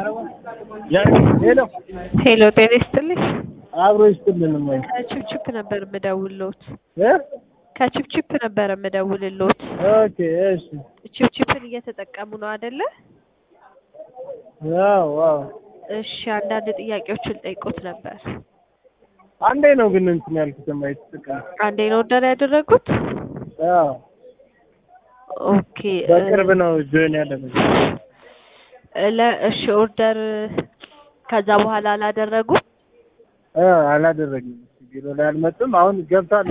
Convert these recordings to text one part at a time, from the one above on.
ሄሎ ሄሎ ጤና ይስጥልኝ። አብሮ ይስጥልን ወይ ከችፕችፕ ነበር የምደውልሎት። እ ከችፕችፕ ነበር የምደውልሎት። ኦኬ እሺ ችፕችፕን እየተጠቀሙ ነው አይደለ? ዋው ዋው እሺ አንዳንድ ጥያቄዎችን ጠይቆት ነበር። አንዴ ነው ግን እንትን ያልኩት የማይተጠቀም አንዴ ነው ኦርደር ያደረጉት? አዎ ኦኬ በቅርብ ነው ጆይን ያደረገው ለ እሺ ኦርደር ከዛ በኋላ አላደረጉም? እ አላደረግም ቢሮ ላይ አልመጡም አሁን ገብቷል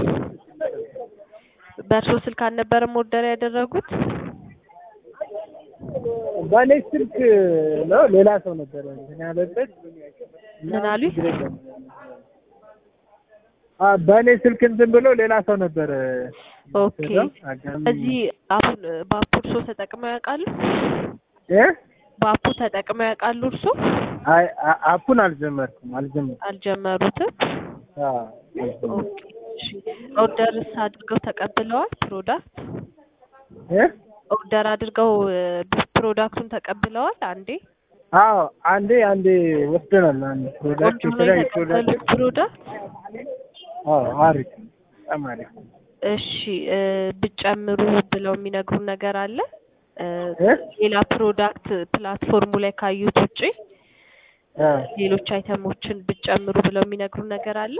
በእርሶ ስልክ አልነበረም ኦርደር ያደረጉት? በእኔ ስልክ ነው ሌላ ሰው ነበረ እንትን ያለበት ምን አሉኝ? አ በእኔ ስልክ እንትን ብሎ ሌላ ሰው ነበረ ኦኬ አጋጣሚ እዚህ አሁን በአፑ እርሶ ተጠቅመው ያውቃሉ? እ በአፑ ተጠቅመው ያውቃሉ እርሶ? አይ አ- አፑን አልጀመርኩም አልጀመርኩም አልጀመሩትም? አዎ አልጀመርኩም። ኦኬ እሺ ኦርደርስ አድርገው ተቀብለዋል ፕሮዳክት? እ ኦርደር አድርገው እ ፕሮዳክቱን ተቀብለዋል አንዴ? አዎ አንዴ አንዴ ወስደናል አንድ ፕሮዳክት ቆንጆ ነው የተለያዩ የተቀበሉት ፕሮዳክት ፕሮዳክት? አዎ አሪፍ በጣም አሪፍ እሺ እ ብጨምሩ ብለው የሚነግሩን ነገር አለ? እ እ ሌላ ፕሮዳክት ፕላትፎርሙ ላይ ካዩት ውጪ አ ሌሎች አይተሞችን ብጨምሩ ብለው የሚነግሩን ነገር አለ?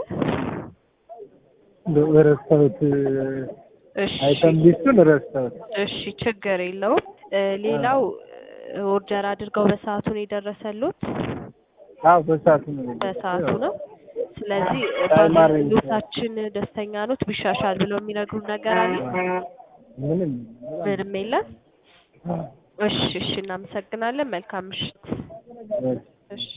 ረስተውት እሺ አይተም ሊስቱን ረስተውት እሺ ችግር የለውም። እ ሌላው እ ኦርደር አድርገው በሰዓቱ ነው የደረሰሉት? አዎ በሰዓቱ ነው በሰዓቱ ነው። ስለዚህ እ ታይም አሬንጅ በአገልግሎታችን ደስተኛ ኖት ቢሻሻል ብለው የሚነግሩን ነገር አለ? ምንም ምንም የለም? አዎ እሺ እሺ እናመሰግናለን። መልካም ምሽት። እሺ። እሺ